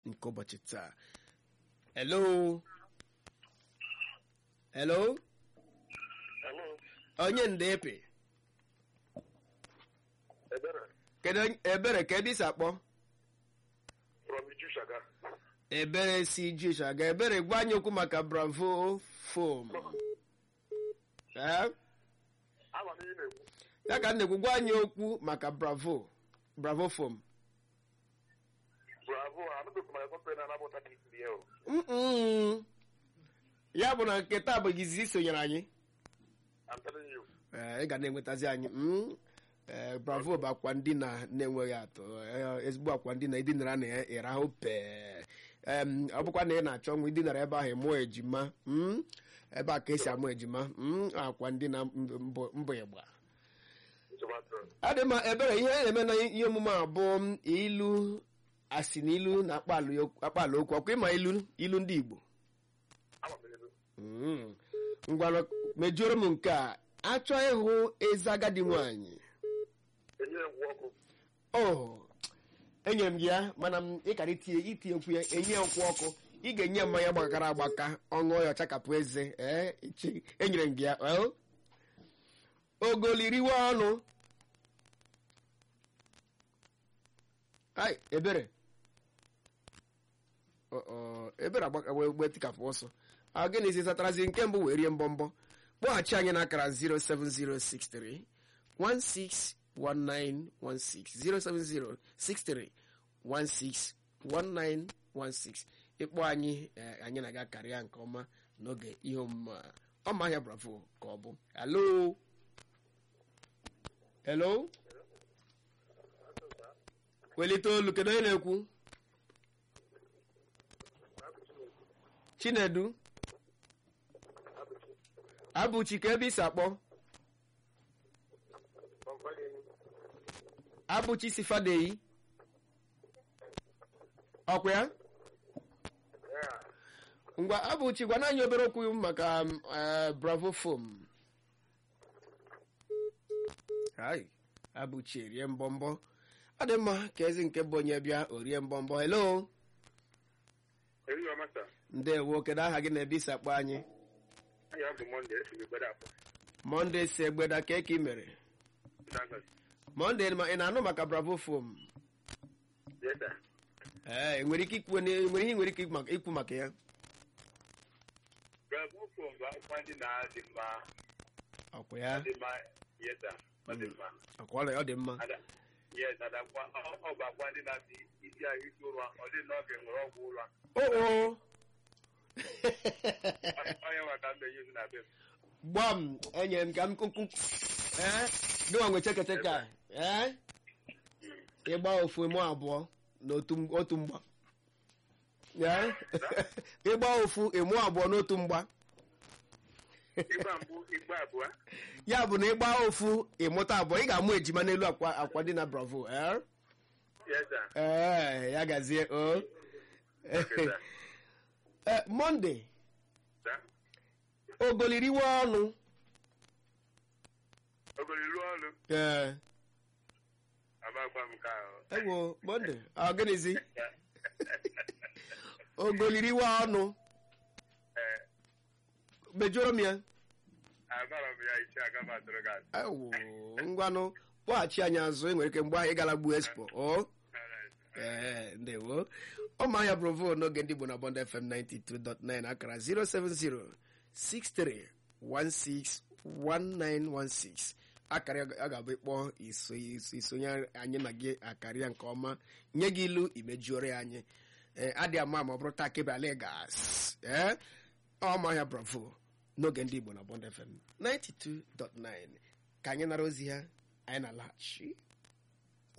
nke ụbọchị taa hello hello Hello, onye ndepe Ebere kedu onye- ebere ka ebe isi akpọ from Iju Shaga. ebere si jish aga ebere gwa anyị okwu maka bravo fom ee Ama m ihe na-ekwu. ya ka m na-ekwu gwa anyị okwu maka bravo bravo fom Bravo, anụbeghị m my company na-anapụta gị isi ya o. Mm-mm. ya bụ na nke taa bụ izizi isonyere anyị I'm telling you. Ee, ị ga na-enwetazi anyị mm. Ee, bravo bụ akwa ndina na-enweghị atụ Ee, ezigbo akwa ndina idinara na ya ịrahụ pee Em, ọ bụkwa na ị na-achọ nwa idinara ebe ahụ mụọ ejima mm. ebe a ka esi amụ ejima mm. akwa ndina mbụ mbụ ịgba Tomato. adị mma ebere ihe a na-eme na ihe omume a bụ m, ilu asị na ilu na akpala okwu ọkwa ịma ilu ilu ndị Igbo Ama m ilu. Mm. ngwanụ mejuoro m nke a achọ ịhụ eze agadi nwanyị Enye ya ngwa ọkụ. o enyere m gị ya mana m ịkara itinye itinyekwu ya enye ya nkwụ ọkụ ị ga-enye ya mmanya gbakara agbaka ọṅụọ ya ọchakapụ eze ee ichi- enyere m gị ya o ogoliriwe ọnụ ai ebere Ọ, ọ, ebere agbaka wee gbe tikapụ ọsọ a gịnị si satarazi nke mbụ wee rie mbọmbọ kpọghachi anyị n'akara 07063 161916 07063161916 ịkpọ anyị eh, anyị na-aga karịa nke ọma n'oge ihe omume a ọma ahịa bravo ka ọ bụ hello hello welite olu kedu onye na-ekwu chinedu abụchi ka ebe isi akpọ abụchi si fadeyi ọkwa ya Yeah. ngwa abụchi gwana anyị obere okwu maka um, eh, bravo fom hai abụchi erie mbọmbọ ọ dị mma ka ezi nke bụ onye bịa orie mbọmbọ hello Eri ya masa. ndewo kedu aha gị na ebe isi akpọ anyị Anyị abụ Monde, esi m egbede afọ. monde si egbeda ka eke ị mere Ndangasi. monde ma ị na-anụ maka bravo fom Yes, sir. ee enwere ike ikwu nwere ihe ị nwere ike ikwu maka- ikwu maka ya Bravo phone bụ akwụkwọ ndị na-adị mma. ọkwa ya Dị mma. Yes, sir. Ọ dị mma. ọkwa ọ dị mma Ada. Yes, adakwa. Ọ ọ bụ akwa ndị na-adị isi ahụ isi ụra. Ọ dị n'oge nwere ọgwụ ụra. oo Onye maka mbe yuzu na be m. gbam enyere m ka m kuku ee gịnwa nwe chekecheke a ee ịgba ofu mụ abụọ n'otu m- otu mgba ee ịgba ofu ịmụ abụọ n'otu mgba Igba mbụ, igba abụọ. ya bụ na ịgba ofu ịmụta abụọ ị ga-amụ ejima n'elu akwa akwa dị na bravo ee Yes, sir. ee ya gazie o Okay, sir. ee monde Sir. ogoliriwe ọnụ Ogolo ilu ọlụ. ee Amakwa m nke ahụ. ewo monde ọ gịnịzi ogoliriwe ọnụ Ee, mejuoro m ya amara m ya isi aga m atụrụ gị asị. ewo ngwanụ kpọghachi anyị azụ enwere ike mgbe anyị gara gbuo expo o Alright. ee ndewo ọmahịa bravo n'oge ndị Igbo na bond fm 92.9 akara 07063161916 akara a ga-abụ ịkpọ iso iso- isonye anyị na gị akarịa nke ọma nye gị ilu imejuore ya anyị ee adị ama ma ọ bụrụ taa kebe alegas ee ọmahịa bravo n'oge ndị Igbo na bond fm 92.9 ka anyị nara ozi ha anyị na-alaghachi